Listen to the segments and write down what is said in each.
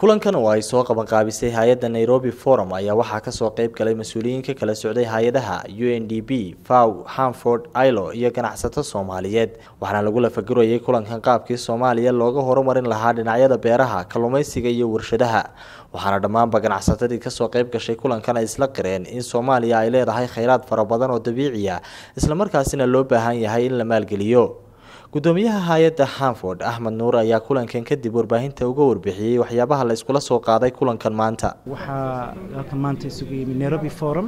kulankan oo ay soo qabanqaabisay hay-adda nairobi forum ayaa waxaa kasoo qeyb galay mas-uuliyiin ka kala socday hay-adaha u n d b faw hanford ilo iyo ganacsato soomaaliyeed waxaana lagu lafagurayay kulankan qaabkii soomaaliya looga horumarin lahaa dhinacyada beeraha kalluumeysiga iyo warshadaha waxaana dhammaanba ganacsatadii kasoo qeyb gashay kulankan ay isla qireen in soomaaliya ay leedahay kheyraad fara badan oo dabiici ah islamarkaasina loo baahan yahay in la maalgeliyo gudoomiyaha hay-adda hanford axmed nuur ayaa kulankan kadib warbaahinta uga warbixiyey waxyaabaha la iskula soo qaaday kulankan maanta waxaa halkan maanta isugu yimid nairobi forum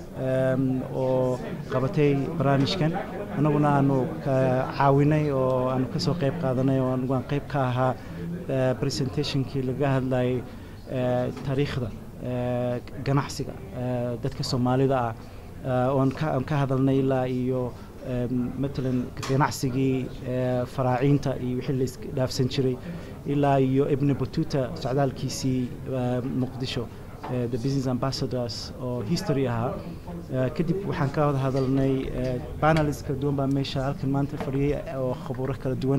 oo qabatay barnaamijkan annaguna aanu caawinay oo aanu ka soo qayb qaadanay oo anigu aan qayb ka ahaa presentationkii laga hadlayay taariikhda ganacsiga dadka soomaalida ah oon ka hadalnay ilaa iyo matalan ganacsigii faraaciinta iyo wixii la isdhaafsan jiray ilaa iyo ibni batuta socdaalkiisii muqdisho the business ambassadors oo history ahaa kadib waxaan ka wada hadalnay panels kala duwan baa meesha halkan maanta fadhiyay oo khabuuro kala duwan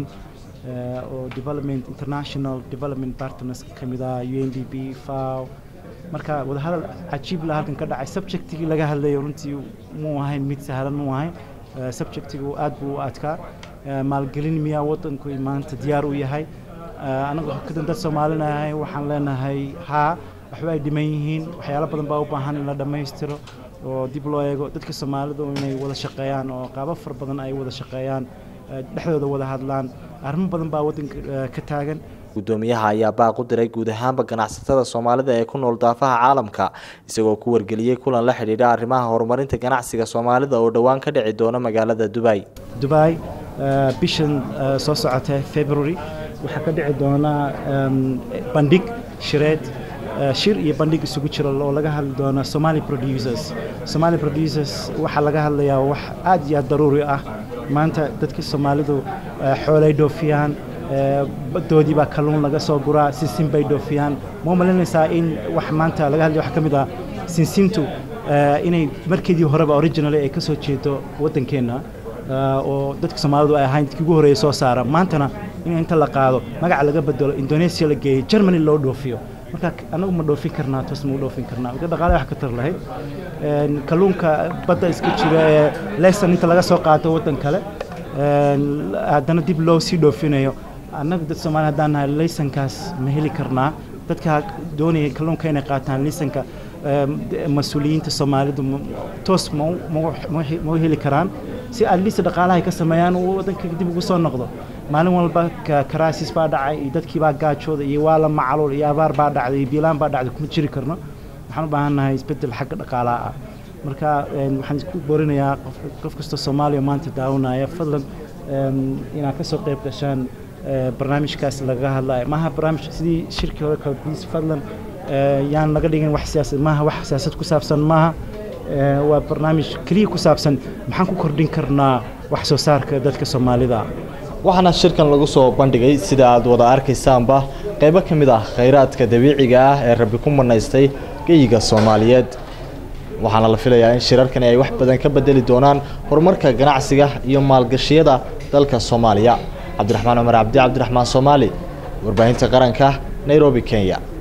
oo development international development partners ka mid ah u n d b faw marka wadahadal cajiib la halkan ka dhacay subjectigii laga hadlayo runtii muu ahayn mid sahlan muu ahayn subjectigu aad buu u adkaa maalgelin miyaa wadanku maanta diyaar u yahay anagu kadan dad soomaalinahay waxaan leenahay haa waxba ay dhiman yihiin waxyaalo badan baa u baahan in la dhammaystiro oo dib loo eego dadka soomaalidu inay wada shaqeeyaan oo qaabo fara badan ay wada shaqeeyaan dhexdooda wada hadlaan arrimo badan baa waddanka ka taagan gudoomiyaha ayaa baaq u diray guud ahaanba ganacsatada soomaalida ee ku nool daafaha caalamka isagoo ku wargeliyey kulan la xidhiidha arrimaha horumarinta ganacsiga soomaalida oo dhowaan ka dhici doona magaalada dubai dubai bishan soo socota february waxaa ka dhici doona bandhig shireed shir iyo bandhig isugu jira oo laga hadli doona somali producers somali producers waxaa laga hadlayaa wax aad iyo aad daruuri ah maanta dadka soomaalidu xoolay dhoofiyaan badoodii baa kalluun laga soo guraa sinsin bay dhoofiyaan ma u malaynaysaa in wax maanta laga hadlay waxaa ka mid ah sinsintu inay markeedii horeba originally ay ka soo jeedo waddankeenna oo dadka soomaalidu ay ahayn dadkii ugu horreeya soo saara maantana in inta la qaado magaca laga bedelo indonesia la geeyo germany loo dhoofiyo marka anagu ma dhoofin karnaa toos ma u dhoofin karnaa marka dhaqaale wax ka tar lahayd kalluunka badda iska jira ee lesson inta laga soo qaato waddan kale haddana dib loo sii dhoofinayo annaga dad soomaali haddaan nahay laysankaas ma heli karnaa dadka doonaya kalluunka inay qaataan laysanka mas-uuliyiinta soomaalidu toos ma u heli karaan si adliist dhaqaalaha ay ka sameeyaan uu waddanka dib ugu soo noqdo maalin walba karaasis baa dhacay iyo dadkii baa gaajooda iyo waa la macaluul iyo abaar baa dhacday iyo biilaan baa dhacday kuma jiri karno waxaan u baahan nahay isbeddel xagga dhaqaalaha ah marka waxaan isku boorinayaa qof kastoo soomaaliya maanta daawanaya fadlan inaad ka soo qayb gashaan barnaamijkaas laga hadlayo maaha barnaamij sidii shirkii hore kale biis fadlan yaan laga dhigin wax siyaasad maaha wax siyaasad ku saabsan maaha waa barnaamij keliya ku saabsan maxaan ku kordhin karnaa wax soo saarka dadka soomaalida waxaana shirkan lagu soo bandhigay sida aad wada arkaysaanba qaybo ka mid ah khayraadka dabiiciga ah ee rabbi ku manaystay geyiga soomaaliyeed waxaana la filayaa in shirarkani ay wax badan ka bedeli doonaan horumarka ganacsiga iyo maalgashiyada dalka soomaaliya cabdiraxmaan cumar cabdi cabdiraxmaan soomaali warbaahinta qaranka nairobi kenya